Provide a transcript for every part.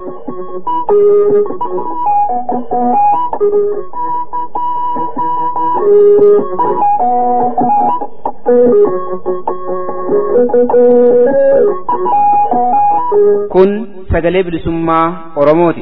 Kun sagalee bilisummaa Oromooti.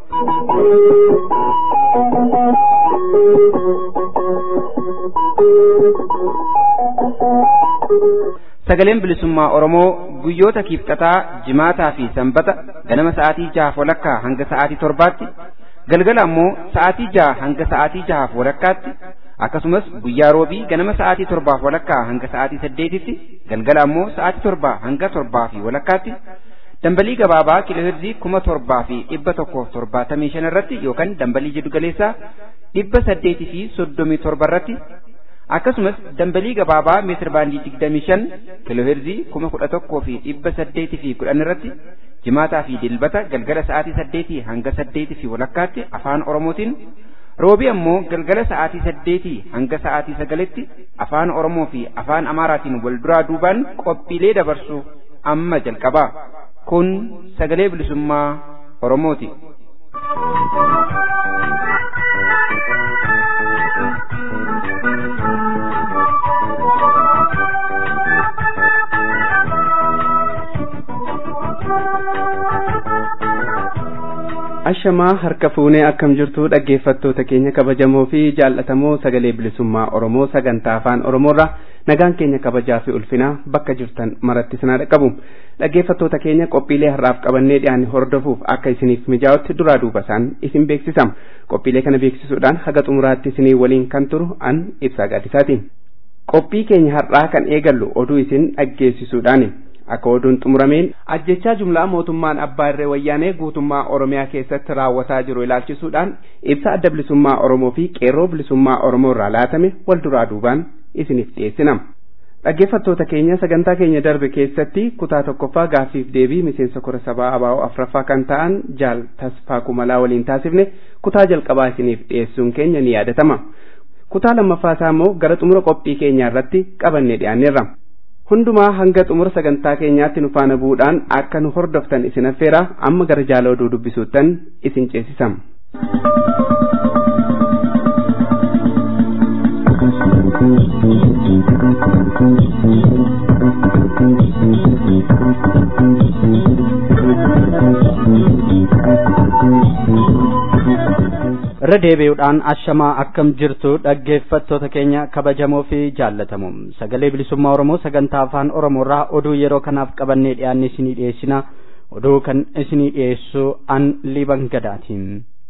Sagaleen bilisummaa Oromoo guyyoota kiibxataa, jimaataa fi sanbata ganama sa'aatii jahaaf walakkaa hanga sa'aatii torbaatti, galgala ammoo sa'aatii jaha hanga sa'aatii jahaaf walakkaatti, akkasumas guyyaa roobii ganama sa'aatii torbaaf walakkaa hanga sa'aatii saddeetitti, galgala ammoo sa'aatii torbaa hanga torbaa fi walakkaatti, dambalii gabaabaa kiilooherzii kuma torbaa fi dhibba tokkoof torbaatamii shan irratti yookaan dambalii jiddu galeessaa dhibba saddeetii fi soddomii torba irratti akkasumas dambalii gabaabaa meetir baandii digdamii shan kiilooherzii kuma kudha tokkoo fi dhibba saddeetii fi kudhan irratti jimaataa fi dilbata galgala sa'aatii saddeetii hanga saddeetii fi walakkaatti afaan oromootiin roobii ammoo galgala sa'aatii saddeetii hanga sa'aatii sagalitti afaan oromoo fi afaan amaaraatiin wal duraa duubaan qophiilee dabarsu amma jalqabaa kun sagalee bilisummaa oromooti. ashamaa harka fuunee akkam jirtu dhaggeeffattoota keenya kabajamoo fi jaallatamoo sagalee bilisummaa oromoo sagantaa afaan oromoorraa nagaan keenya kabajaa fi ulfinaa bakka jirtan maratti sinaa dhaqqabu dhaggeeffattoota keenya qophiilee har'aaf qabannee dhiyaanne hordofuuf akka isiniif mijaa'utti duraa duuba isaan isin beeksisam qophiilee kana beeksisuudhaan haga xumuraatti isinii waliin kan turu an ibsaa gaadisaatiin qophii keenya har'aa kan eegallu oduu isin dhaggeessisuudhaani. akka oduun xumurameen ajjechaa jumlaa mootummaan abbaa irree wayyaanee guutummaa oromiyaa keessatti raawwataa jiru ilaalchisuudhaan ibsa adda bilisummaa oromoo fi qeerroo bilisummaa oromoo irraa laatame wal duraa duubaan isiniif dhiyeessinam. dhaggeeffattoota keenya sagantaa keenya darbe keessatti kutaa tokkoffaa gaaffiif deebii miseensa kora sabaa abaa'oo afraffaa kan ta'an jaal tasfaa kumalaa waliin taasifne kutaa jalqabaa isiniif dhiyeessuun keenya ni yaadatama. kutaa lammaffaa isaa immoo gara xumura qophii keenyaa irratti qabannee dhiyaanneerra. hundumaa hanga xumura sagantaa keenyaatti nu faana bu'uudhaan akka nu hordoftan isin affeera amma gara jaala oduu dubbisuuttan isin ceesisam. irra deebi'uudhaan ashamaa akkam jirtu dhaggeeffattoota keenya kabajamoo fi jaallatamoo sagalee bilisummaa oromoo sagantaa afaan oromoorraa oduu yeroo kanaaf qabannee dhiyaanne isinii dhiyeessina oduu kan isinii dhiyeessu an liban gadaatiin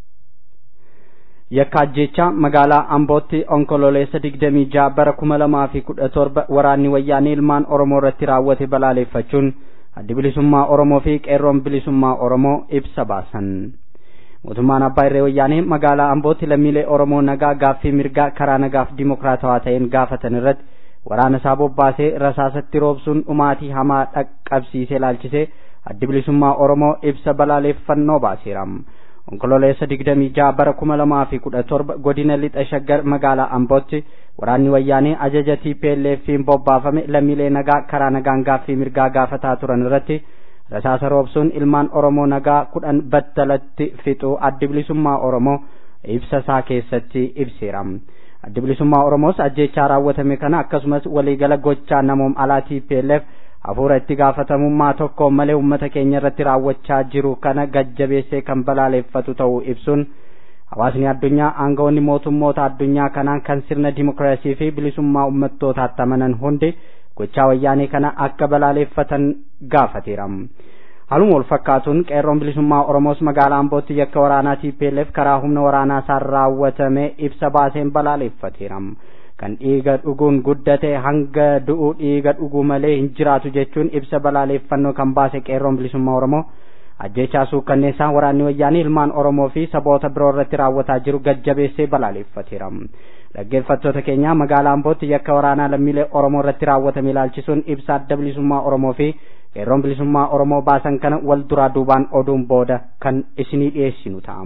yakka ajjechaa magaalaa ambootti onkololeessa digdamii ja'a bara kuma lamaa fi kudha torba waraanni wayyaanee ilmaan oromoo irratti raawwate balaaleeffachuun addi bilisummaa oromoo fi qeerroon bilisummaa oromoo ibsa baasan. mootummaan abbaa irree wayyaanee magaalaa ambootti lammiilee oromoo nagaa gaaffii mirgaa karaa nagaaf dimokiraatawaa ta'een gaafatan irratti waraana isaa bobbaasee rasaasatti roobsuun dhumaatii hamaa dhaqqabsiisee laalchisee addi bilisummaa oromoo ibsa balaaleeffannoo baaseera onkololeessa digdamii ja'a bara kuma lamaa fi kudha torba godina lixa shaggar magaalaa ambootti waraanni wayyaanee ajaja TPLF'n bobbaafame lammiilee nagaa karaa nagaan gaaffii mirgaa gaafataa turan irratti rasaasa roobsuun ilmaan oromoo nagaa kudhan battalatti fixuu addi bilisummaa oromoo ibsa isaa keessatti ibseera addi bilisummaa oromoos ajjechaa raawwatame kana akkasumas waliigala gochaa namoom alaa TPLF hafuura itti gaafatamummaa tokko malee uummata keenya irratti raawwachaa jiru kana gajjabeessee kan balaaleeffatu ta'uu ibsuun hawaasni addunyaa aangawoonni mootummoota addunyaa kanaan kan sirna dimokiraasii fi bilisummaa ummattootaatti amanan hundi gochaa wayyaanee kana akka balaaleeffatan gaafateera. Haaluma wal fakkaatuun qeerroon bilisummaa Oromoos magaalaa Ambootti yakka waraanaa TPLF karaa humna waraanaa isaan raawwatame ibsa baaseen balaaleeffateera. Kan dhiiga dhuguun guddate hanga du'u dhiiga dhuguu malee hin jiraatu jechuun ibsa balaaleeffannoo kan baase qeerroon bilisummaa Oromoo ajjechaa suukkanneessaa waraanni wayyaanii ilmaan Oromoo fi saboota biroo irratti raawwataa jiru gajjabeessee balaaleeffateera. dhaggeeffattoota keenya magaalaa ambootti yakka waraanaa lammiilee oromoo irratti raawwatame ilaalchisuun ibsa adda bilisummaa oromoo fi qeerroon bilisummaa oromoo baasan kana wal duraa duubaan oduun booda kan isinii dhiyeessinu ta'a.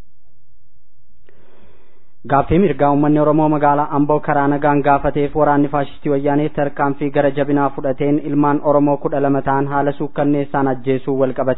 Gaaffii mirgaa uummanni Oromoo magaalaa Amboo karaa nagaan gaafateef waraanni faashistii wayyaanee tarkaanfii gara jabinaa fudhateen ilmaan Oromoo kudha lama ta'an haala suukkanneessaan ajjeesuu wal qabatee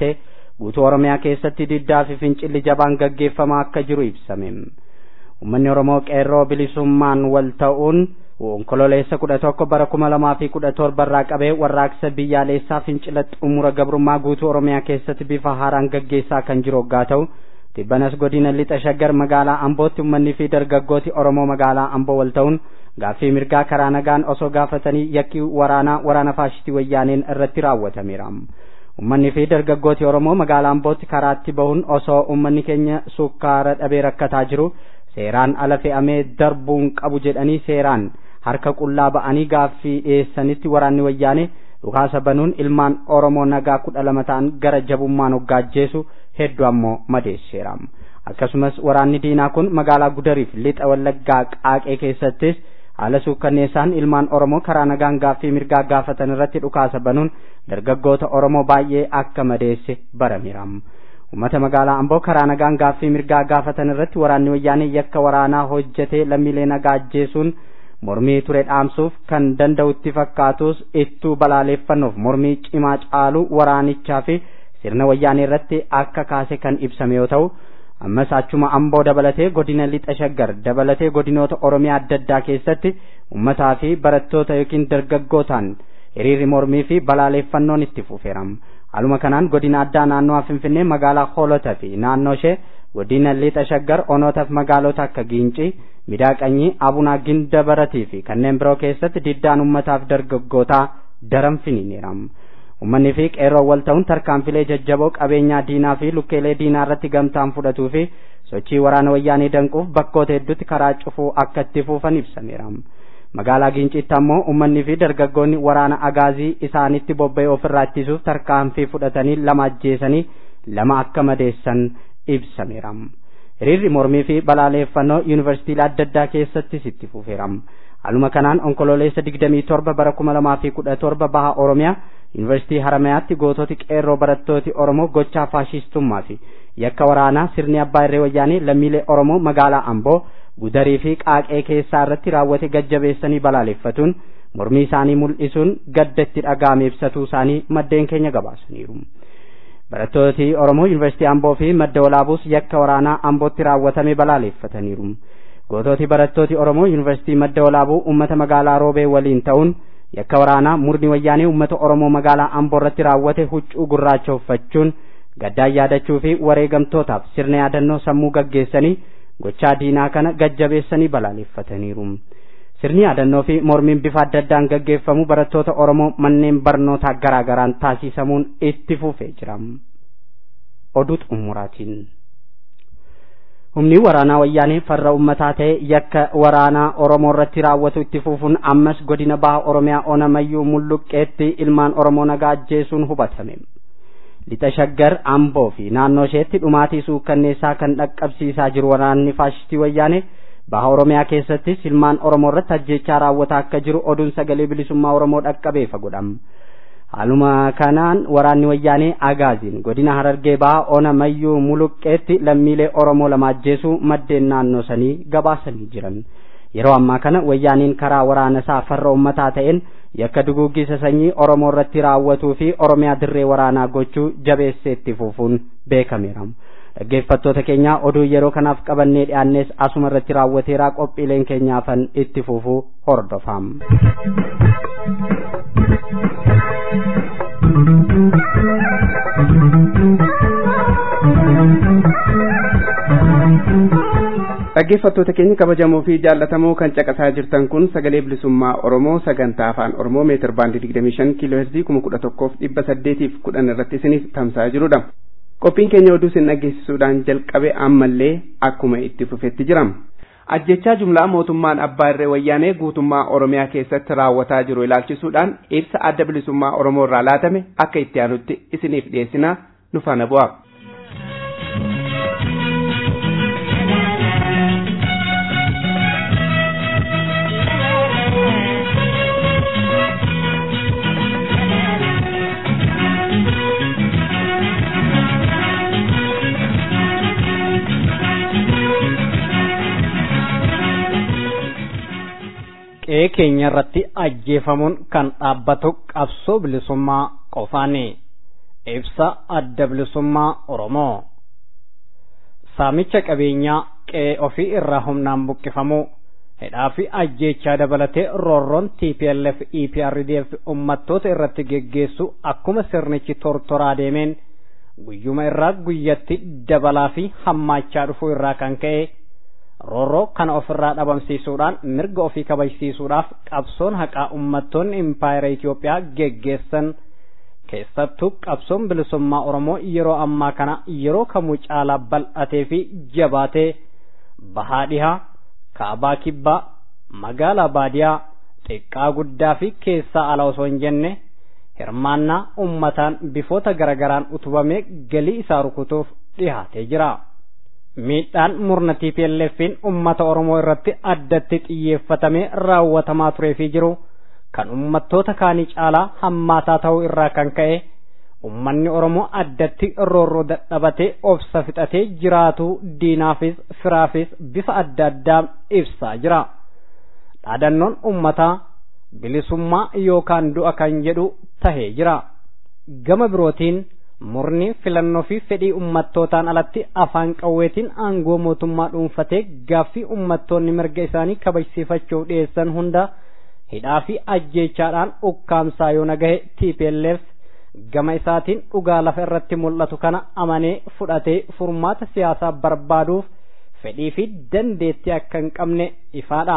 guutuu oromiyaa keessatti diddaa fi fincilli jabaan gaggeeffamaa akka jiru ibsame ummanni oromoo qeerroo bilisummaan wal ta'uun onkololeessa kudha tokko bara kuma lamaa fi kudha torba irraa qabee warraaqsa biyyaalessaa fincila xumura gabrummaa guutuu oromiyaa keessatti bifa haaraan gaggeessaa kan jiru hoggaa ta'u tibbanas godina lixa shaggar magaalaa ambootti ummanni fi dargaggooti oromoo magaalaa amboo wal ta'uun gaaffii mirgaa karaa nagaan osoo gaafatanii yakki waraanaa waraana faashistii wayyaaneen irratti raawwatameera ummanni fi dargaggooti oromoo magaalaa ambootti karaatti bahuun osoo ummanni keenya sukkaara dhabee rakkataa jiru seeraan ala fe'amee darbuun qabu jedhanii seeraan harka qullaa ba'anii gaaffii dhiyeessanitti waraanni wayyaane dhukaasa banuun ilmaan oromoo nagaa kudha lama ta'an gara jabummaan hoggaajjeesu hedduu ammoo madeesseera akkasumas waraanni diinaa kun magaalaa gudariif lixa wallaggaa qaaqee keessattis haala suukkanneessaan ilmaan oromoo karaa nagaan gaaffii mirgaa gaafatan irratti dhukaasa banuun dargaggoota oromoo baay'ee akka madeesse barameera ummata magaalaa amboo karaa nagaan gaaffii mirgaa gaafatan irratti waraanni wayyaanee yakka waraanaa hojjetee lammiilee nagaa ajjeesuun mormii ture dhaamsuuf kan danda'utti fakkaatus ittuu balaaleeffannoof mormii cimaa caalu waraanichaa fi sirna wayyaanee irratti akka kaase kan ibsame yoo ta'u ammas achuma amboo dabalatee godina lixa shaggar dabalatee godinoota oromiyaa adda addaa keessatti ummataa fi barattoota yookiin dargaggootaan hiriirri mormii fi balaaleeffannoon itti fufeera haaluma kanaan godina addaa naannoo finfinnee magaalaa hoolota fi naannoo ishee godina lixa shaggar onootaaf magaalota akka giincii midaaqanyii abunaa ginda baratii fi kanneen biroo keessatti diddaan ummataaf dargaggootaa daran finiineera ummanni fi qeerroo wal ta'uun tarkaanfilee jajjaboo qabeenyaa diinaa fi lukkeelee diinaa irratti gamtaan fudhatuu fi sochii waraana wayyaanii danquuf bakkoota hedduutti karaa cufuu akka itti fufan ibsameera magaalaa giincitti ammoo ummanni fi dargaggoonni waraana agaazii isaanitti bobba'ee ofirraa ittisuuf tarkaanfii fudhatanii lama ajjeesanii lama akka madeessan ibsameera hiriirri mormii fi balaaleeffannoo yuunivarsiitiilee adda addaa keessattis itti fufeera haaluma kanaan onkololeessa digdamii torba bara kuma lamaa fi kudha torba baha oromiyaa yuunivarsiitii haramayaatti goototi qeerroo barattooti oromoo gochaa faashistummaa fi yakka waraanaa sirni abbaa irree wayyaanii lammiilee oromoo magaalaa amboo gudarii fi qaaqee keessaa irratti raawwate gajjabeessanii balaaleeffatuun mormii isaanii mul'isuun gadda itti dhaga'ame ibsatuu isaanii maddeen keenya gabaasaniiru. barattooti oromoo yuunivarsiitii amboo fi madda walaabuus yakka waraanaa ambootti raawwatame balaaleeffataniiru. goototi barattooti oromoo yuunivarsiitii madda walaabuu ummata magaalaa roobee waliin ta'uun yakka waraanaa murni wayyaanee ummata oromoo magaalaa amboo irratti raawwate huccuu gurraacha uffachuun gaddaan yaadachuu fi wareegamtootaaf sirna yaadannoo sammuu gaggeessanii gochaa diinaa kana gajjabeessanii balaaleeffataniiru. sirni yaadannoo fi mormiin bifa adda addaan gaggeeffamu barattoota oromoo manneen barnootaa garaa garaan taasisamuun itti fufee jira. oduu xumuraatiin. humni waraanaa wayyaanee farra ummataa ta'e yakka waraanaa oromoo irratti raawwatu itti fufuun ammas godina baha oromiyaa onamayyuu mulluqqeetti ilmaan oromoo nagaa ajjeesuun hubatame lixa shaggar amboo fi naannoo isheetti dhumaatii suukkanneessaa kan dhaqqabsiisaa jiru waraanni faashistii wayyaanee baha oromiyaa keessattis ilmaan oromoo irratti ajjeechaa raawwataa akka jiru oduun sagalee bilisummaa oromoo dhaqqabeefa godhama haaluma kanaan waraanni wayyaanee agaaziin godina harargee baha ona mayyuu muluqqeetti lammiilee oromoo lama ajjeesuu maddeen naannoo sanii gabaasanii jiran yeroo ammaa kana wayyaaniin karaa waraana isaa farra ummataa ta'een yakka duguggisa sanyii oromoo irratti raawwatuu fi oromiyaa dirree waraanaa gochuu jabeessee itti fufuun beekameera dhaggeeffattoota keenya oduu yeroo kanaaf qabannee dhiyaannes asuma irratti raawwateeraa qophiileen keenyaafan itti fufuu hordofaa. dhaggeeffattoota keenya kabajamoo fi jaallatamoo kan caqasaa jirtan kun sagalee bilisummaa oromoo sagantaa afaan oromoo meetir baandii digdamii shan kiiloo heerzii kuma kudha tokkoof dhibba saddeetiif kudhan irratti isiniif tamsa'aa jirudha qophiin keenya oduu isin dhaggeessisuudhaan jalqabe ammallee akkuma itti fufetti jirama. ajjechaa jumlaa mootummaan abbaa irree wayyaanee guutummaa oromiyaa keessatti raawwataa jiru ilaalchisuudhaan ibsa adda bilisummaa oromoo irraa laatame akka itti aanutti isiniif dhiyeessina nu faana bu'aa. qe'ee keenya irratti ajjeefamuun kan dhaabbatu qabsoo bilisummaa qofaani ibsa adda bilisummaa oromoo saamicha qabeenyaa qe'ee ofii irraa humnaan buqqifamuu hidhaa fi ajjeechaa dabalatee roorroon TPLF EPRDF ummattoota irratti geggeessu akkuma sirnichi tortoraa deemeen guyyuma irraa guyyatti dabalaa fi hammaachaa dhufuu irraa kan ka'e roorroo kana ofirraa dhabamsiisuudhaan mirga ofii kabajsiisuudhaaf qabsoon haqaa ummattoonni impaayera Itoophiyaa geggeessan keessattuu qabsoon bilisummaa Oromoo yeroo ammaa kana yeroo kamuu caalaa bal'atee fi jabaatee bahaa dhihaa kaabaa kibbaa magaalaa baadiyaa xiqqaa guddaa fi keessaa ala osoo hin jenne hirmaannaa ummataan bifoota garagaraan utubamee galii isaa rukutuuf dhihaatee jira. Miidhaan murna TPLF'n ummata Oromoo irratti addatti xiyyeeffatamee raawwatamaa turee fi jiru kan ummattoota kaanii caalaa hammaataa ta'uu irraa kan ka'e ummanni Oromoo addatti roorroo dadhabatee obsa fixatee jiraatu diinaafis firaafis bifa adda addaa ibsaa jira. Dhaadannoon ummataa bilisummaa yookaan du'a kan jedhu tahee jira. Gama birootiin murni filannoo fi fedhii ummattootaan alatti afaan qawweetiin aangoo mootummaa dhuunfatee gaaffii ummattoonni mirga isaanii kabajsiifachuuf dhiyeessan hunda hidhaa fi ajjeechaadhaan ukkaamsaa yoo nagahe TPLF gama isaatiin dhugaa lafa irratti mul'atu kana amanee fudhatee furmaata siyaasaa barbaaduuf fedhii fi dandeettii akka hin qabne ifaadha.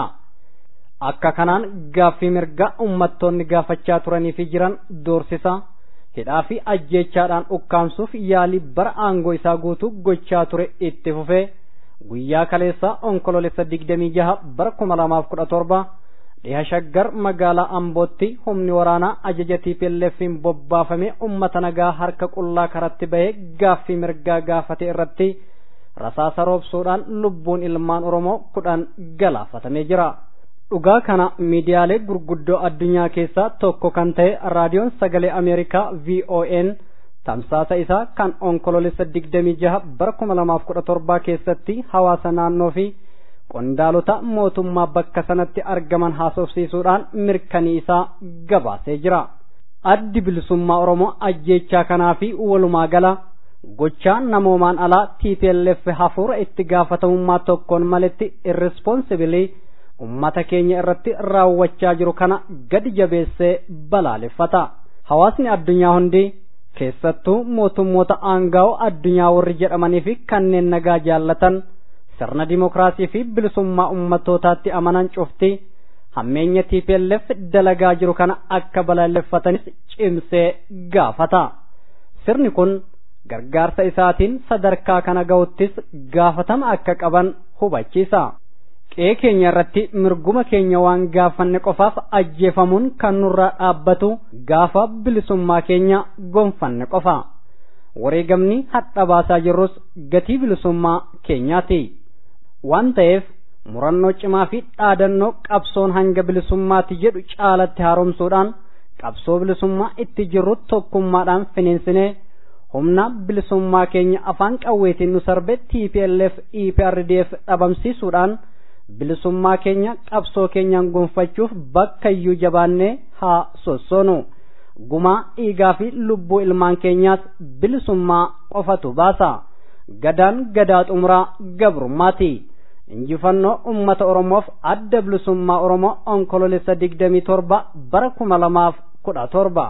Akka kanaan gaaffii mirga ummattoonni gaafachaa turanii fi jiran doorsisa hidhaa fi ajjeechaadhaan ukkaamsuuf yaalii bara aangoo isaa guutuu gochaa ture itti fufee guyyaa kaleessaa onkoloolessa digdamii jaha bara kuma lamaaf kudha torba dhiha shaggar magaalaa ambootti humni waraanaa ajaja TPLF'n bobbaafamee ummata nagaa harka qullaa karatti bahee gaaffii mirgaa gaafate irratti rasaasa roobsuudhaan lubbuun ilmaan oromoo kudhan galaafatamee jira. dhugaa kana miidiyaalee gurguddoo addunyaa keessaa tokko kan ta'e raadiyoon sagalee ameerikaa VON tamsaasa isaa kan onkoloolessa digdamii jaha bara kuma lamaaf kudha torbaa keessatti hawaasa naannoo fi qondaalota mootummaa bakka sanatti argaman haasofsiisuudhaan mirkanii isaa gabaasee jira. Addi bilisummaa Oromoo ajjeechaa kanaa fi walumaa gala gochaa namoomaan alaa TPLF hafuura itti gaafatamummaa tokkoon maletti irresponsibilii ummata keenya irratti raawwachaa jiru kana gadi jabeessee balaaleffata. Hawaasni addunyaa hundi keessattuu mootummoota aangaa'oo addunyaa warri jedhamanii fi kanneen nagaa jaallatan sirna dimokiraasii fi bilisummaa ummattootaatti amanan cufti hammeenya TPLF dalagaa jiru kana akka balaaleffatanis cimsee gaafata. Sirni kun gargaarsa isaatiin sadarkaa kana ga'uttis gaafatama akka qaban hubachiisa. qe'ee keenya irratti mirguma keenya waan gaafanne qofaaf ajjeefamuun kan nurraa dhaabbatu gaafa bilisummaa keenya gonfanne qofa wareegamni hadha baasaa jirrus gatii bilisummaa keenyaati waan ta'eef murannoo cimaa fi dhaadannoo qabsoon hanga bilisummaatti jedhu caalatti haaromsuudhaan qabsoo bilisummaa itti jirru tokkummaadhaan finiinsinee humna bilisummaa keenya afaan qawweetiin nu sarbe TPLF EPRDF dhabamsiisuudhaan bilisummaa keenya qabsoo keenyaan gonfachuuf bakka iyyuu jabaannee haa sossoonu gumaa dhiigaa fi lubbuu ilmaan keenyaas bilisummaa qofatu baasa gadaan gadaa xumuraa gabrummaati injifannoo ummata oromoof adda bilisummaa oromoo onkoloolessa digdamii torba bara kuma lamaaf kudha torba.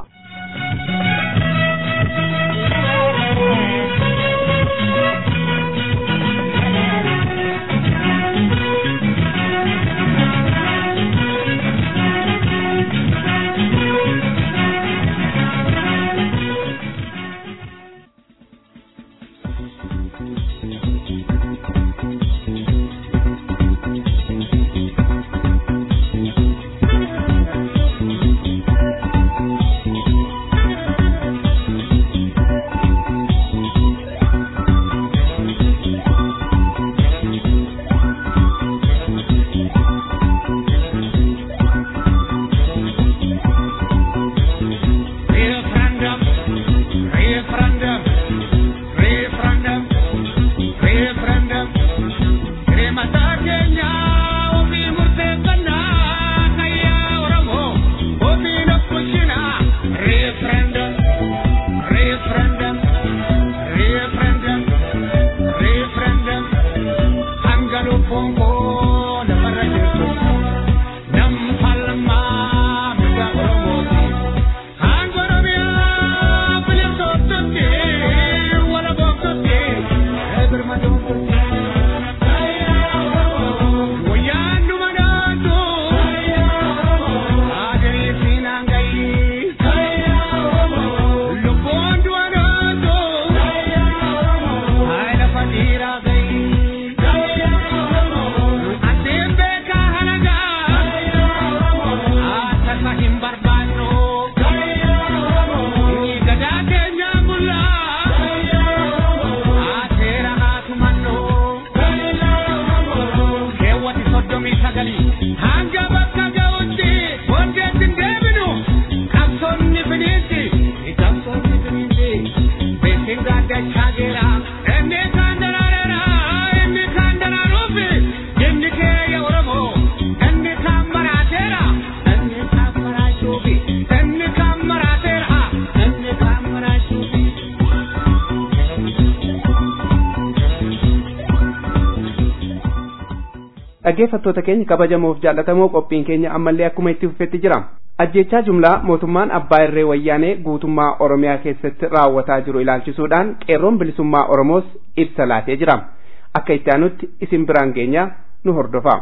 Referendum, referendum, referendum, dhaggeeffattoota keenya kabajamoof jaallatamoo qophiin keenya ammallee akkuma itti fufetti jira ajjechaa jumlaa mootummaan abbaa irree wayyaanee guutummaa oromiyaa keessatti raawwataa jiru ilaalchisuudhaan qeerroon bilisummaa oromoos ibsa laatee jira akka itti aanutti isin biraan keenya nu hordofaa.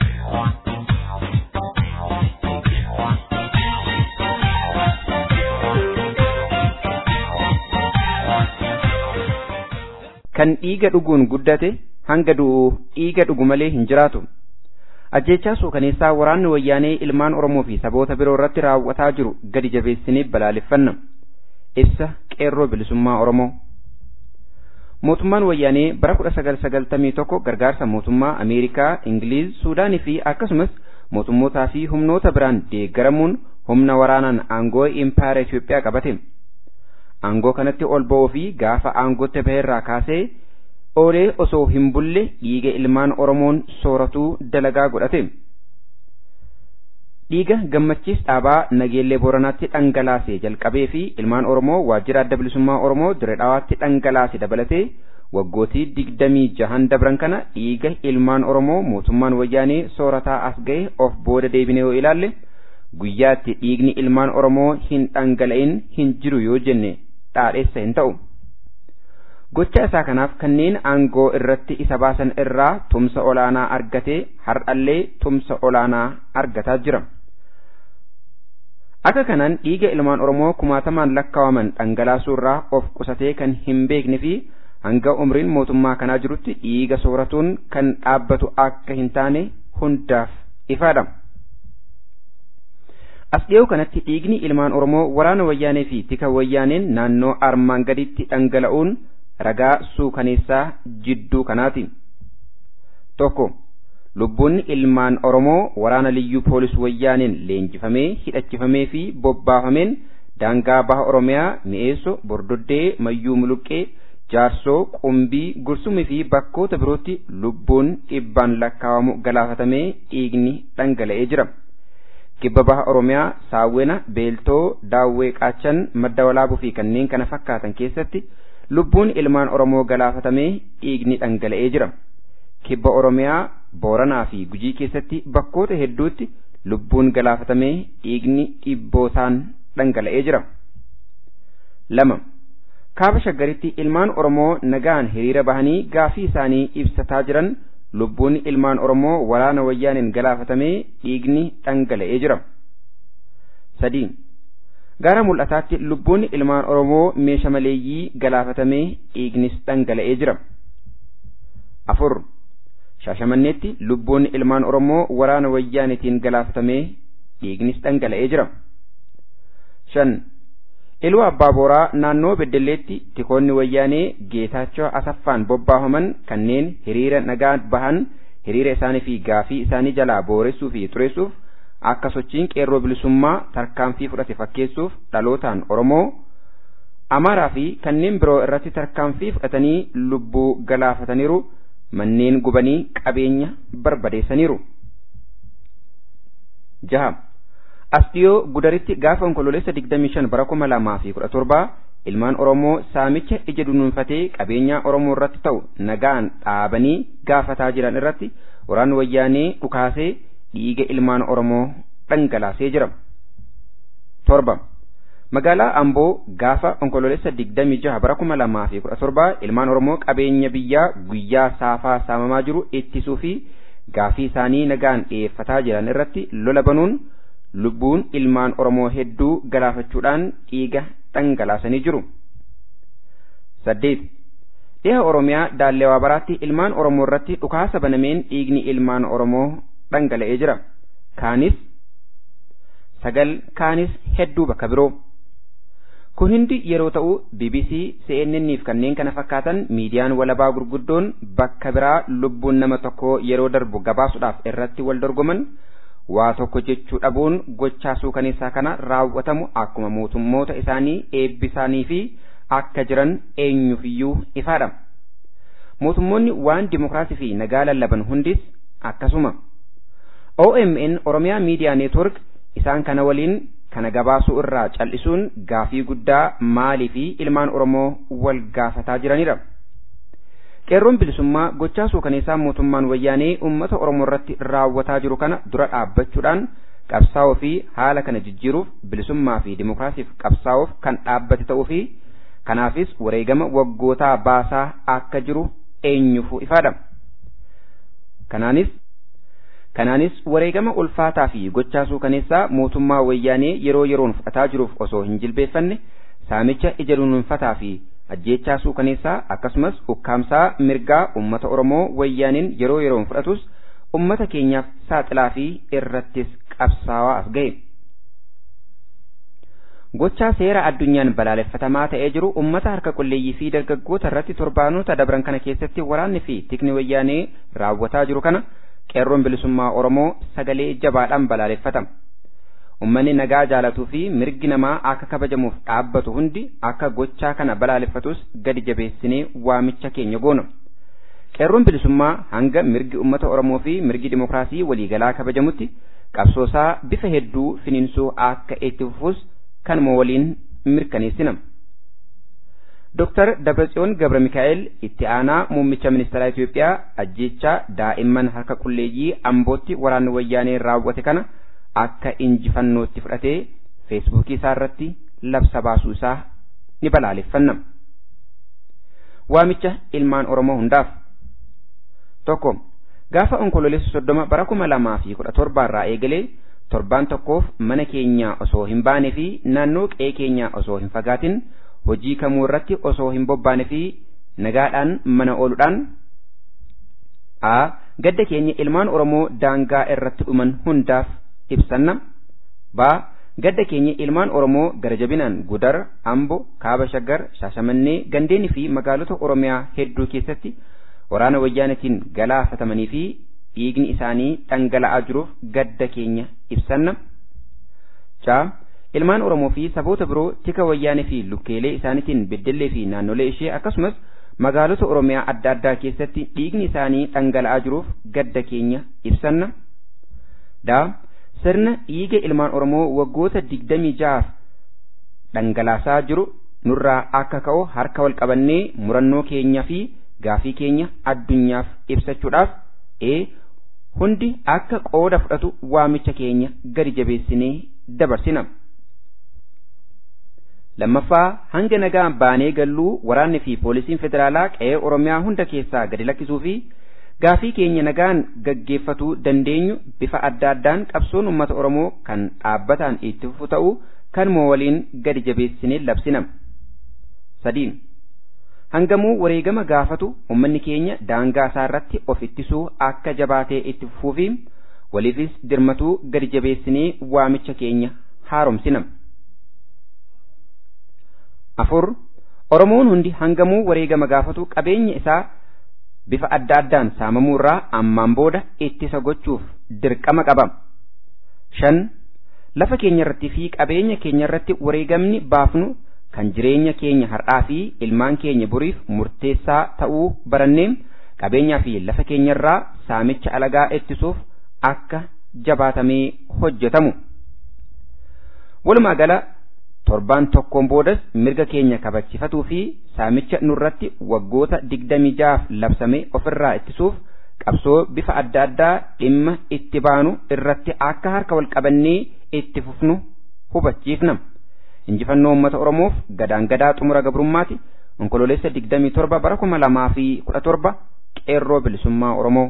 kan dhiiga dhuguun guddate hanga du'u dhiiga dhugu malee hin jiraatu. Ajjechaa suukaneessaa waraanni wayyaanee ilmaan Oromoo fi saboota biroo irratti raawwataa jiru gadi jabeessinee balaaleffanna. Ibsa qeerroo bilisummaa Oromoo. Mootummaan wayyaanee bara kudha sagal sagaltamii tokko gargaarsa mootummaa Ameerikaa, Ingiliiz, Suudaanii fi akkasumas mootummootaa fi humnoota biraan deeggaramuun humna waraanaan aangoo impaayera Itoophiyaa qabate. Aangoo kanatti ol ba'uu fi gaafa aangootti baheerraa kaasee oolee osoo hin bulle dhiiga ilmaan Oromoon sooratuu dalagaa godhate. Dhiiga gammachiis dhaabaa nageellee Booranaatti dhangalaasee jalqabee fi ilmaan Oromoo waajjira adda bilisummaa Oromoo diree dhaawaatti dhangalaase dabalatee waggootii digdamii jahan dabran kana dhiiga ilmaan Oromoo mootummaan wayyaanee soorataa as ga'e of booda deebine yoo ilaalle guyyaatti dhiigni ilmaan Oromoo hin dhangala'in hin jiru yoo jenne dhaadheessa hin ta'u. Gocha isaa kanaaf kanneen aangoo irratti isa baasan irraa tumsa olaanaa argatee har'allee tumsa olaanaa argataa jira. Akka kanaan dhiiga ilmaan Oromoo kumaatamaan lakkaawaman dhangalaasuu irraa of qusatee kan hin beekne fi hanga umriin mootummaa kanaa jirutti dhiiga sooratuun kan dhaabbatu akka hin taane hundaaf ifaadha. As dhiyoo kanatti dhiigni ilmaan Oromoo waraana wayyaanee fi tika wayyaaneen naannoo armaan gaditti dhangala'uun ragaa suukaneessaa jidduu kanaati. Tokko lubbuun ilmaan Oromoo waraana liyyuu poolis wayyaaneen leenjifamee hidhachifamee fi bobbaafameen daangaa baha Oromiyaa mi'eesso bordoddee mayyuu muluqqee jaarsoo qumbii gursumii fi bakkoota birootti lubbuun dhibbaan lakkaawamu galaafatamee dhiigni dhangala'ee jira. Kibba baha Oromiyaa saawwena beeltoo daawwee qaachan madda walaabuu fi kanneen kana fakkaatan keessatti lubbuun ilmaan Oromoo galaafatamee dhiigni dhangala'ee jira. Kibba Oromiyaa Booranaa fi Gujii keessatti bakkoota hedduutti lubbuun galaafatamee dhiigni dhibbootaan dhangala'ee jira. lama Kaaba shaggaritti ilmaan Oromoo nagaan hiriira bahanii gaafii isaanii ibsataa jiran lubbuun ilmaan Oromoo waraana wayyaaniin galaafatamee dhiigni dhangala'ee jira. sadii Gara mul'ataatti lubbuun ilmaan Oromoo meesha maleeyyii galaafatamee dhiignis dhangala'ee jira. afur Shaashamanneetti lubbuun ilmaan Oromoo waraana wayyaanitiin galaafatamee dhiignis dhangala'ee jira. shan Iluu Abbaa Booraa naannoo Beddelleetti tikoonni wayyaanee Geetaachoo Asaffaan bobbaafaman kanneen hiriira nagaa bahan hiriira isaanii fi gaafii isaanii jalaa booressuu fi xureessuuf akka sochiin qeerroo bilisummaa tarkaanfii fudhate fakkeessuuf dhalootaan Oromoo Amaaraa fi kanneen biroo irratti tarkaanfii fudhatanii lubbuu galaafataniiru manneen gubanii qabeenya barbadeessaniiru. jaha As dhiyoo gudaritti gaafa onkololeessa 25 bara 2017 ilmaan Oromoo saamicha ija dunuunfatee qabeenya Oromoo irratti ta'u nagaan dhaabanii gaafataa jiran irratti waraanni wayyaanee dhukaasee dhiiga ilmaan Oromoo dhangalaasee jira. torba Magaalaa Amboo gaafa onkololeessa 26 bara 2017 ilmaan Oromoo qabeenya biyyaa guyyaa saafaa saamamaa jiru ittisuu fi gaafii isaanii nagaan dhiyeeffataa jiran irratti lola banuun lubbuun ilmaan Oromoo hedduu galaafachuudhaan dhiiga dhangalaasanii jiru. saddeet Dhiha Oromiyaa Daalleewaa Baraatti ilmaan Oromoo irratti dhukaasa banameen dhiigni ilmaan Oromoo dhangala'ee jira. Kaanis sagal kaanis hedduu bakka biroo. Kun hundi yeroo ta'u BBC, CNN fi kanneen kana fakkaatan miidiyaan walabaa gurguddoon bakka biraa lubbuun nama tokkoo yeroo darbu gabaasuudhaaf irratti wal dorgoman waa tokko jechuu dhabuun gochaa suukaneessaa kana raawwatamu akkuma mootummoota isaanii eebbisaanii fi akka jiran eenyufiyyuu ifaadha. Mootummoonni waan dimokiraasii fi nagaa lallaban hundis akkasuma. OMN Oromiyaa Miidiyaa Neetwork isaan kana waliin kana gabaasuu irraa cal'isuun gaafii guddaa maalii fi ilmaan Oromoo wal gaafataa jiranidha. qeerroon bilisummaa gochaa suukaneessaa mootummaan wayyaanee uummata oromoo irratti raawwataa jiru kana dura dhaabbachuudhaan qabsaa'uu fi haala kana jijjiiruuf bilisummaa fi dimokiraasiif qabsaa'uuf kan dhaabbate ta'uu fi kanaafis wareegama waggootaa baasaa akka jiru eenyufu ifaadha. Kanaanis kanaanis wareegama ulfaataa fi gochaa suukaneessaa mootummaa wayyaanee yeroo yeroon fudhataa jiruuf osoo hin jilbeeffanne saamicha ija dunuunfataa fi ajjeechaa suukaneessaa akkasumas ukkaamsaa mirgaa ummata oromoo wayyaaniin yeroo yeroon fudhatus ummata keenyaaf saaxilaa fi irrattis qabsaawaa as ga'e. Gochaa seera addunyaan balaaleffatamaa ta'ee jiru ummata harka qulleeyyii fi dargaggoota irratti torbaanota dabran kana keessatti waraanni fi tikni wayyaanee raawwataa jiru kana qeerroon bilisummaa Oromoo sagalee jabaadhaan balaaleffatama. Uummanni nagaa jaalatuu fi mirgi namaa akka kabajamuuf dhaabbatu hundi akka gochaa kana balaaleffatus gadi jabeessinee waamicha keenya goona. Qeerroon bilisummaa hanga mirgi uummata Oromoo fi mirgi dimokiraasii waliigalaa kabajamutti qabsoosaa bifa hedduu finiinsuu akka itti fufus kanuma waliin mirkaneessina. Dr. Dabratsiyoon Gabra Mikaa'el itti aanaa muummicha ministeeraa Itoophiyaa ajjeechaa daa'imman harka qulleeyyii ambootti waraanni wayyaanee raawwate kana akka injifannootti fudhatee feesbuukii isaa irratti labsa baasuu isaa ni balaaleffanna. Waamicha ilmaan Oromoo hundaaf. Tokko gaafa onkololeessa soddoma bara kuma lamaa fi kudha torba irraa eegalee torbaan tokkoof mana keenya osoo hin baane fi naannoo qe'ee keenya osoo hin fagaatin hojii kamuu irratti osoo hin bobbaane fi nagaadhaan mana ooluudhaan a gadda keenya ilmaan Oromoo daangaa irratti dhuman hundaaf ibsanna ba gadda keenya ilmaan Oromoo gara jabinaan Gudar, Ambo, Kaaba Shaggar, Shaashamannee, Gandeenii fi magaalota Oromiyaa hedduu keessatti waraana wayyaanetiin galaafatamanii fi dhiigni isaanii dhangala'aa jiruuf gadda keenya ibsanna. Caa ilmaan Oromoo fi saboota biroo tika wayyaanee fi lukkeelee isaaniitiin beddellee fi naannolee ishee akkasumas magaalota Oromiyaa adda addaa keessatti dhiigni isaanii dhangala'aa jiruuf gadda keenya ibsanna. Daa sirna dhiiga ilmaan Oromoo waggoota digdamii ja'aaf dhangalaasaa jiru nurraa akka ka'u harka wal qabannee murannoo keenyaa fi gaafii keenya addunyaaf ibsachuudhaaf ee hundi akka qooda fudhatu waamicha keenya gadi jabeessinee dabarsina. Lammaffaa hanga nagaa baanee galluu waraanni fi poolisiin federaalaa qe'ee Oromiyaa hunda keessaa gadi lakkisuu fi gaafii keenya nagaan gaggeeffatuu dandeenyu bifa adda addaan qabsoon uummata Oromoo kan dhaabbataan itti fufu ta'uu kan moo waliin gadi jabeessinee labsina. Sadiin hangamuu wareegama gaafatu uummanni keenya daangaa isaa irratti of ittisuu akka jabaatee itti fufuu fi waliifis dirmatuu gadi jabeessinee waamicha keenya haaromsina. Afur Oromoon hundi hangamuu wareegama gaafatu qabeenya isaa bifa adda addaan saamamuu irraa ammaan booda ittisa gochuuf dirqama qaba. Shan lafa keenya irratti fi qabeenya keenya irratti wareegamni baafnu kan jireenya keenya har'aa fi ilmaan keenya boriif murteessaa ta'uu barannee qabeenyaa fi lafa keenya irraa saamicha alagaa ittisuuf akka jabaatamee hojjetamu. Walumaa gala torbaan tokkoon boodas mirga keenya kabachiifatuu fi saamicha nurratti waggoota digdamii jaaf labsame ofirraa ittisuuf qabsoo bifa adda addaa dhimma itti baanu irratti akka harka wal qabannee itti fufnu hubachiifna. Injifannoo uummata Oromoof gadaan gadaa xumura gabrummaati onkololeessa digdamii torba bara kuma lamaa fi kudha torba qeerroo bilisummaa Oromoo.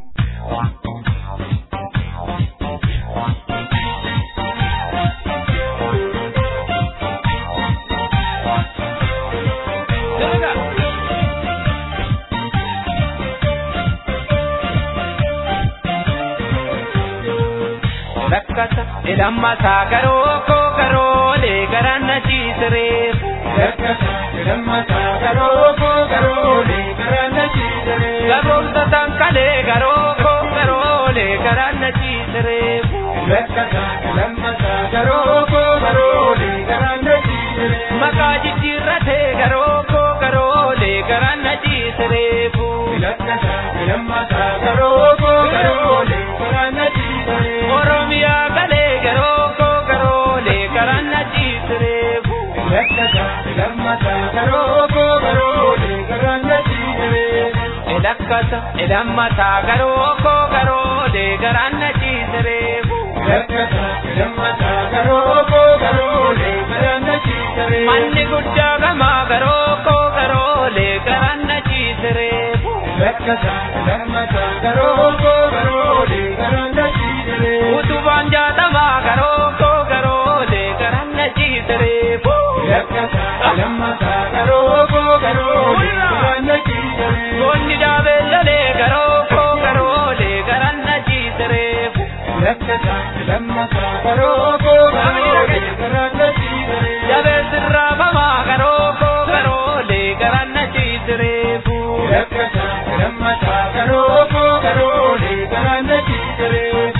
rakkata jedhammataa garoo koo garoolee garaan na ciisireef. Rakkata jedhammataa garoo koo garoolee garaan na ciisireef. Garoomsa tankalee garoo koo garoolee garaan na ciisireef. Rakkata jedhammataa garoo koo garoolee garaan na ciisireef. Maqaa jijjiirratee garoo koo garoolee garaan na ciisireef. Rakkata jedhammataa garoo koo garoolee garaan na ciisireef. Oromiyaa galee garoo koo garoolee garaan na ciisireef. Lakkata lammataa garoo koo garoolee garaan na ciisireef. lakkata ilammata garoo koo garoolee garaan na ciisireefu. Lakkata ilammata garoo koo garoolee garaan na ciisireefu. Manni guddaa gamaa garoo koo garoolee garaan na ciisireefu. Lakkata ilammata garoo koo garoolee garaan na ciisireefu. Utubaan jaatamaa garoo koo garoolee garaan na ciisireefu. Lakkata ilammata garoo koo garoolee garaan na ciisireefu. Goonni daabeellolee garoo koo garoolee garaan na ciisireefu. Lakkata ilammata garoo koo garoolee garaan na ciisireefu. Jabeessi raafamaa garoo koo garoolee garaan na ciisireefu. Lakkata ilammata garoo koo garoolee garaan na ciisireefu.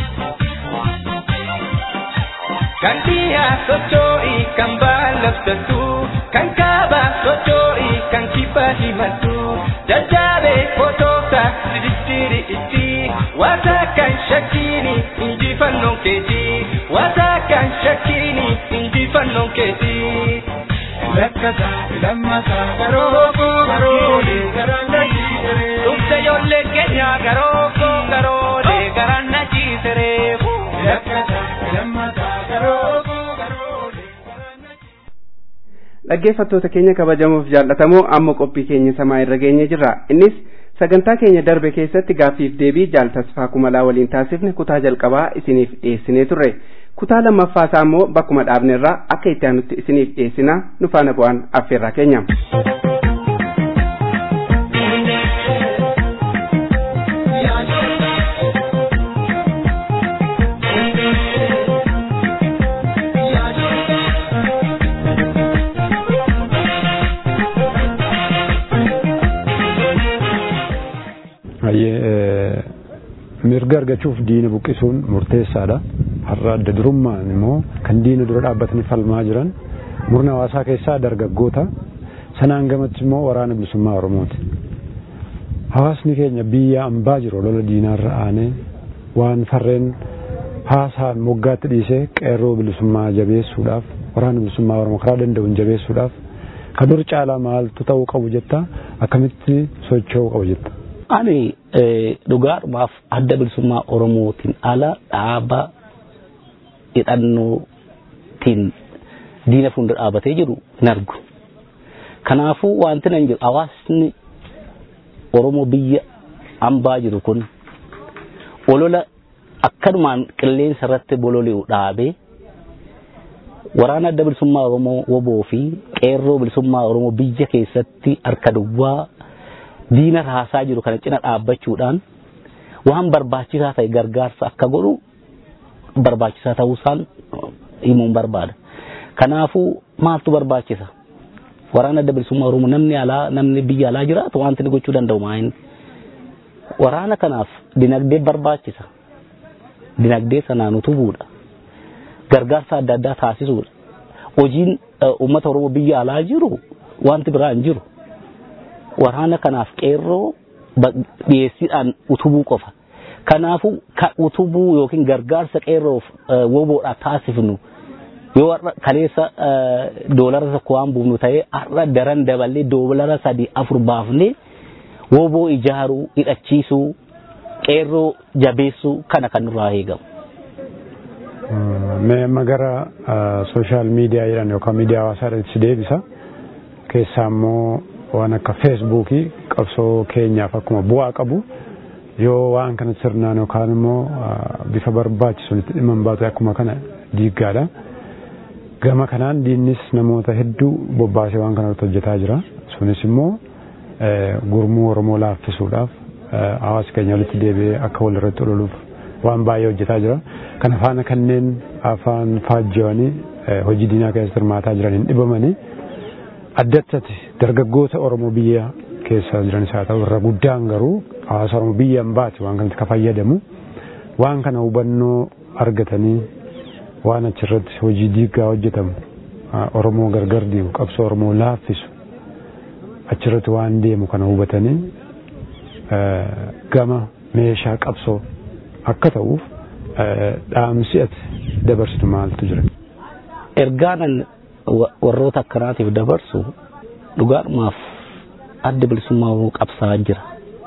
Kan dhiyaa socho'ii kan baallabsattu kan kaabaa socho'ii kan kibbaa himattu jajjaabee fotoota sidistiiri itti waata kan shakkiini injifannoon keeti waata kan shakkiini injifannoon keeti. Lakkata lammata garoo koo garoolee garaan na ciisere. Dhugda ijoollee keenyaa garoo koo garoolee garaan na ciisereefu. Lakkata lammata garoo koo garoolee garaan na ciisere. dhaggeeffattoota keenya kabajamoof jaallatamoo amma qophii keenya samaa irra geenye jirra innis sagantaa keenya darbe keessatti gaaffiif deebii jaal tasfaa kumalaa waliin taasifne kutaa jalqabaa isiniif dhiyeessinee turre kutaa lammaffaa isaa immoo bakkuma dhaabnerraa akka itti aanutti isiniif dhiyeessinaa nu faana bu'aan affeerraa keenya. mirga argachuuf diina buqqisuun murteessaadha. Har'a adda durummaan immoo kan diina dura dhaabbatanii falmaa jiran murna hawaasaa keessaa dargaggoota sanaan gamatti immoo waraana bilisummaa Oromooti. Hawaasni keenya biyya ambaa jiru lola diinaarra aanee waan farreen haasaan moggaatti dhiisee qeerroo bilisummaa jabeessuudhaaf waraana bilisummaa Oromoo karaa danda'uun jabeessuudhaaf kan dur caalaa maaltu ta'uu qabu jetta akkamitti socho'uu qabu jetta. Ani dhugaadhumaaf adda bilisummaa Oromootiin ala dhaaba hidhannootiin diina fuuldura dhaabatee jiru hin argu. Kanaafuu wanti nan jiru hawaasni Oromoo biyya ambaa jiru kun olola akkanumaan qilleensa irratti bololi'u dhaabee waraana adda bilisummaa Oromoo woboo fi qeerroo bilisummaa Oromoo biyya keessatti harka duwwaa diina raasaa jiru kana cina dhaabbachuudhaan waan barbaachisaa ta'e gargaarsa akka godhu barbaachisaa ta'uusaan himuun barbaada. Kanaafuu maaltu barbaachisa? Waraana adda bilisummaa Oromoo namni alaa namni biyya alaa jiraatu wanti inni gochuu danda'u maayin? Waraana kanaaf dinagdee barbaachisa. Dinagdee sanaan utubuudha. Gargaarsa adda addaa taasisuudha. Hojiin uummata Oromoo biyya alaa jiru wanti biraa hin jiru. waraana kanaaf qeerroo dhiyeessiidhaan utubuu qofa. Kanaafuu utubuu yookiin gargaarsa qeerroof woboodhaaf taasifnu yoo har'a kaleessa doolara tokko waan buufnu ta'ee har'a daran daballee doolara sadii afur baafnee woboo ijaaruu hidhachiisuu qeerroo jabeessuu kana kan nurraa eegamu. Mee amma gara sooshaal miidiyaa jedhan yookaan miidiyaa hawaasaadhaatti deebisa. Keessaa immoo waan akka feesbuukii qabsoo keenyaaf akkuma bu'aa qabu yoo waan kana sirnaan yookaan immoo bifa barbaachisuun itti dhimma hin baatu akkuma kana diiggaadha. Gama kanaan diinnis namoota hedduu bobbaasee waan kana hojjetaa jira. Sunis immoo gurmuu Oromoo laaffisuudhaaf hawaasa keenya walitti deebi'ee akka walirratti ololuuf waan baay'ee hojjetaa jira. Kana faana kanneen afaan faajjiwanii hojii diinaa keessatti hirmaataa jiran hin dhibamanii. addattati dargaggoota Oromoo biyya keessa jiranis haa ta'u irra guddaan garuu hawaasa Oromoo biyya hin baate waan kanatti ka fayyadamu waan kana hubannoo argatanii waan achirratti hojii diiggaa hojjetamu Oromoo gargar diigu qabsoo Oromoo laaffisu achirratti waan deemu kana hubatanii gama meeshaa qabsoo akka ta'uuf dhaamsi ati dabarsitu maaltu jira? Ergaanan warroota akkanaatiif dabarsu dhugaadhumaaf adda bilisummaa Oromoo qabsaa jira.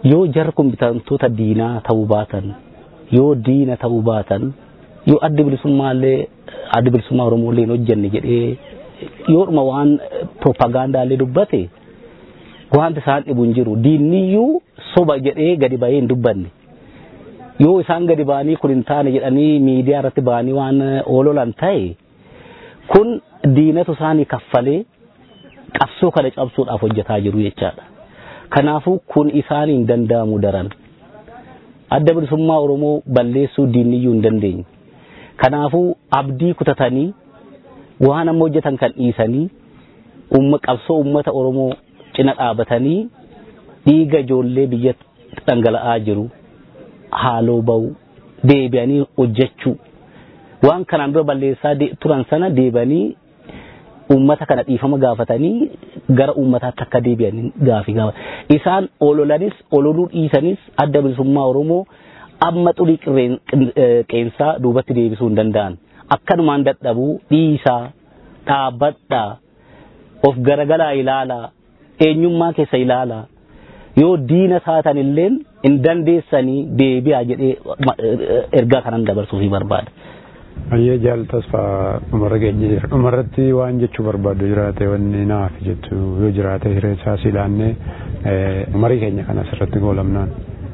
yoo jarri kun bitamtoota diinaa ta'uu baatan yoo diina ta'uu baatan yoo adda bilisummaallee adda bilisummaa oromoolee hin hojjenne jedhee yoodhuma waan propagandaallee dubbate wanti isaan dhibu hin jiru diinniyyuu soba jedhee gadi bahee hin dubbanne yoo isaan gadi ba'anii kun hin taane jedhanii miidiyaa irratti ba'anii waan oololan ta'e kun diinatu isaanii kaffalee qabsoo kana cabsuudhaaf hojjetaa jiru jechaadha. Kanaafuu kun isaanii hin danda'amu daran. Adda bilisummaa Oromoo balleessuu diinniyyuu hin dandeenye. Kanaafuu abdii kutatanii waan amma hojjetan kan dhiisanii umma qabsoo uummata Oromoo cina dhaabatanii dhiiga ijoollee biyya dhangala'aa jiru haaloo ba'u deebi'anii hojjechuu waan kanaan dura balleessaa turan sana deebi'anii uummata kana dhiifama gaafatanii gara uummataatti akka deebi'an gaafii gaafa isaan ololanis ololuu dhiisanis adda bilisummaa Oromoo amma xurii qeensaa duubatti deebisuu hin danda'an akkanumaan dadhabuu dhiisaa dhaabbadhaa of garagalaa ilaalaa eenyummaa keessa ilaalaa yoo diina taatan illee hin dandeessanii deebi'aa jedhee ergaa kanan dabarsuufii barbaada. Ayyee jaal tasfaa dhumarra geenye jira. Dhumarratti waan jechuu barbaadu jiraate wanni naaf jettu yoo jiraate hiree isaas ilaannee marii keenya kana asirratti goolamnaan.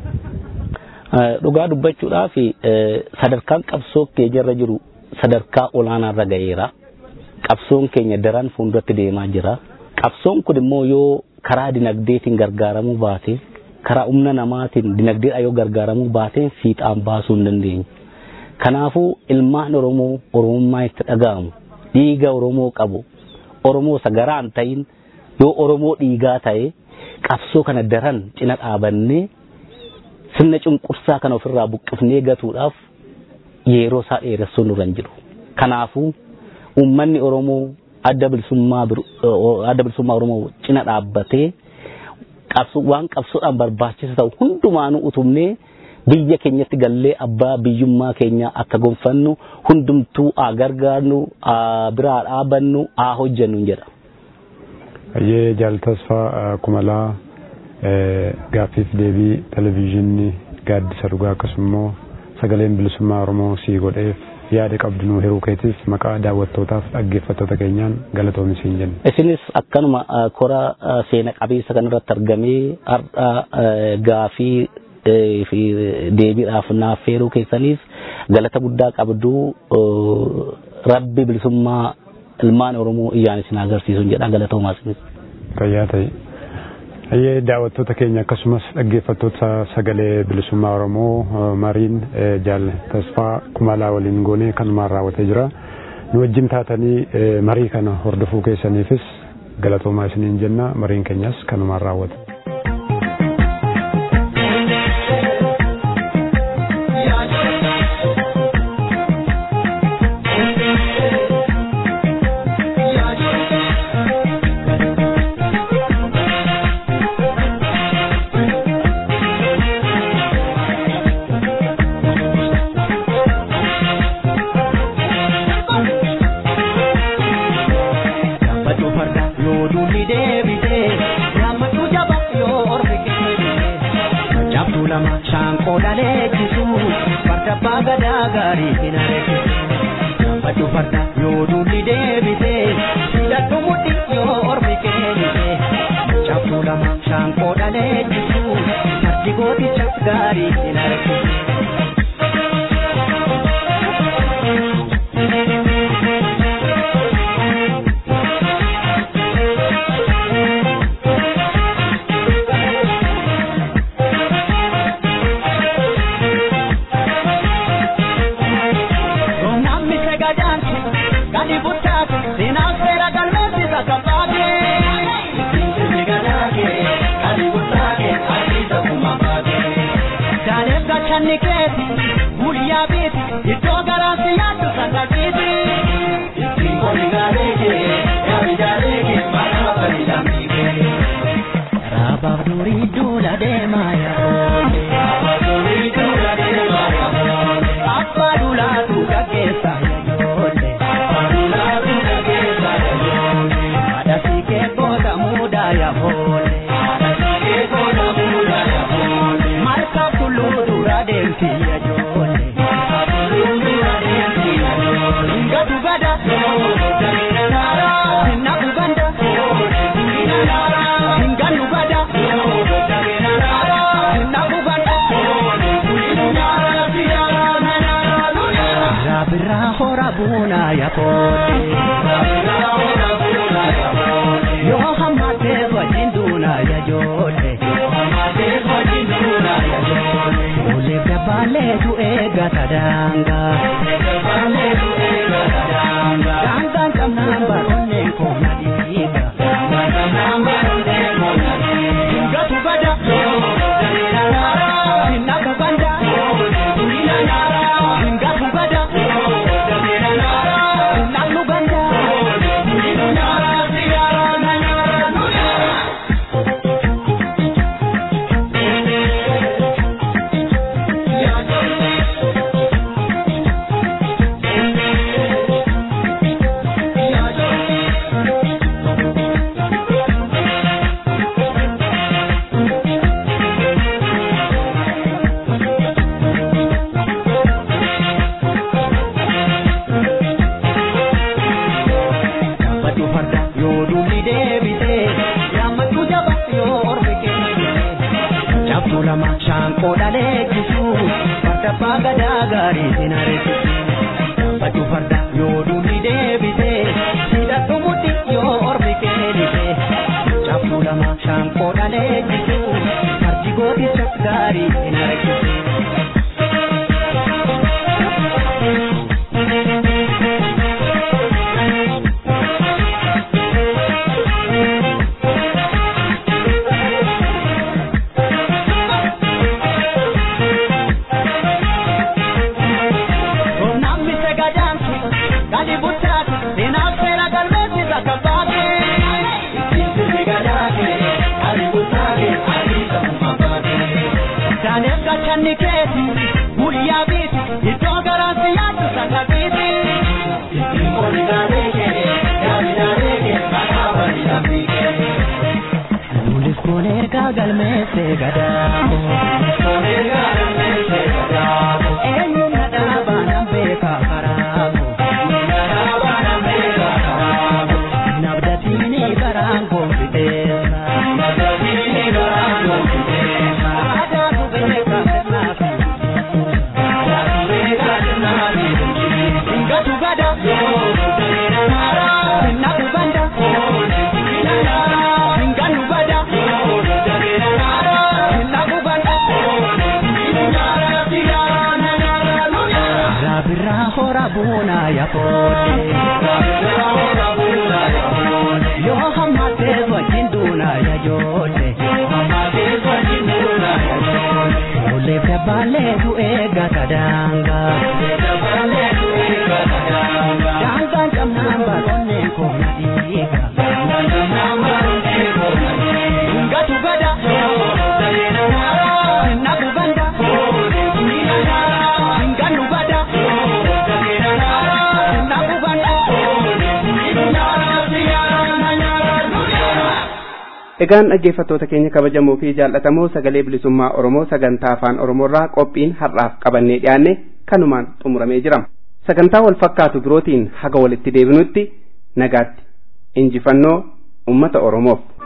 Dhugaa dubbachuudhaaf sadarkaan qabsoo keenyarra jiru sadarkaa olaanaarra ga'eera. Qabsoon keenya daran fuulduratti deemaa jira. Qabsoon kun immoo yoo karaa dinagdeetiin gargaaramuu baate karaa humna namaatiin dinagdeedhaan yoo gargaaramuu baate fiixaan baasuu hin dandeenye. Kanaafuu ilmaan Oromoo Oromummaa itti dhaga'amu dhiiga Oromoo qabu Oromoo sagaraan ta'in yoo Oromoo dhiigaa ta'e qabsoo kana daran cina dhaabannee sirna cunqursaa kana ofirraa buqqifnee gatuudhaaf yeroo isaa dheeressuun nurra hin jiru. Kanaafuu uummanni Oromoo adda bilisummaa adda bilisummaa Oromoo cina dhaabbatee waan qabsoodhaan barbaachisaa ta'u hundumaanuu utubnee biyya keenyatti gallee abbaa biyyummaa keenya akka gonfannu hundumtuu haa gargaarnu haa biraa dhaabannu haa hojjennu jedha. Ayyee jaaltasfaa kumalaa gaaffiif deebii televizyiinii gaaddisa dhugaa akkasumas sagaleen bilisummaa Oromoo sii godheef yaada qabdu nu hiruu keetiif maqaa daawwattootaaf dhaggeeffattoota keenyaan galatoomi siin jenna. Isinis akkanuma kora seena qabeessa kanarratti argamee har'a gaafii fi deebiidhaaf naaf feeruu keessaniif galata guddaa qabdu rabbi bilisummaa ilmaan Oromoo iyyaan isin agarsiisuun jedha galatoomaa isinis. Fayyaa ta'e. Ayyee daawwattoota keenya akkasumas dhaggeeffattoota sagalee bilisummaa Oromoo mariin jaal tasfaa kumalaa waliin goonee kanumaan raawwatee jira. Nu wajjin taatanii marii kana hordofuu keessaniifis galatoomaa isiniin jenna mariin keenyas kanumaan raawwate. Ada si ke boda muda ya bole. Ada si ke boda muda ya bole. buna ya kote Yo hamate wajin duna ya jote Ule bale tu ega tadanga Danga kam namba onne ko nadiga Hinga tu bada Hinna tu banda Hinga tu bada Hinna tu banda Batu farda yoo dulli deebite yaammatu jaba yoo ormi kennite cabtuu lama shaanqoo dhalee jisu farda abbaa gadaa gaarii sin areessisu batu farda yoo dulli deebite hidhadhu mudhi yoo ormi kennite cabtuu lama shaanqoo dhalee jisu fardi gooticha gaarii sin areessisu. Namni sagadaansu gadi buttaatu seenaa seera galmeessisa kabbaate. Daaneel gachanni keeti guyyaa biiti iddoo garaansi yaaddu sangabiiti. Nuulis kun ergaa galmeessee gadaako. Eenyu na dhaabaa nan beekaa karaako. Nabdatiini baraan koomfiteessa. Aadaatu beekaa sirnaafi. Hingatu gada. Hinnaku banda. Hinganu bada. Hinnaku banda. Rabirraa hora buunaa yaafoote. Yoo hammatee wajjin duunaa yajoote. Olee fi abbaalee tu eeggata daangaa. Daangaan qabnaan baatonneen koona dhiiga. Hingatu gada. Hinnaku banda. Hinganu bada. Hinnaku banda. Egaan dhaggeeffattoota keenya kabajamoo fi jaallatamoo sagalee bilisummaa Oromoo sagantaa afaan Oromoorraa qophiin har'aaf qabannee dhiyaanne kanumaan xumuramee jira. Sagantaa wal fakkaatu birootiin haga walitti deebinutti nagaatti injifannoo uummata Oromoof.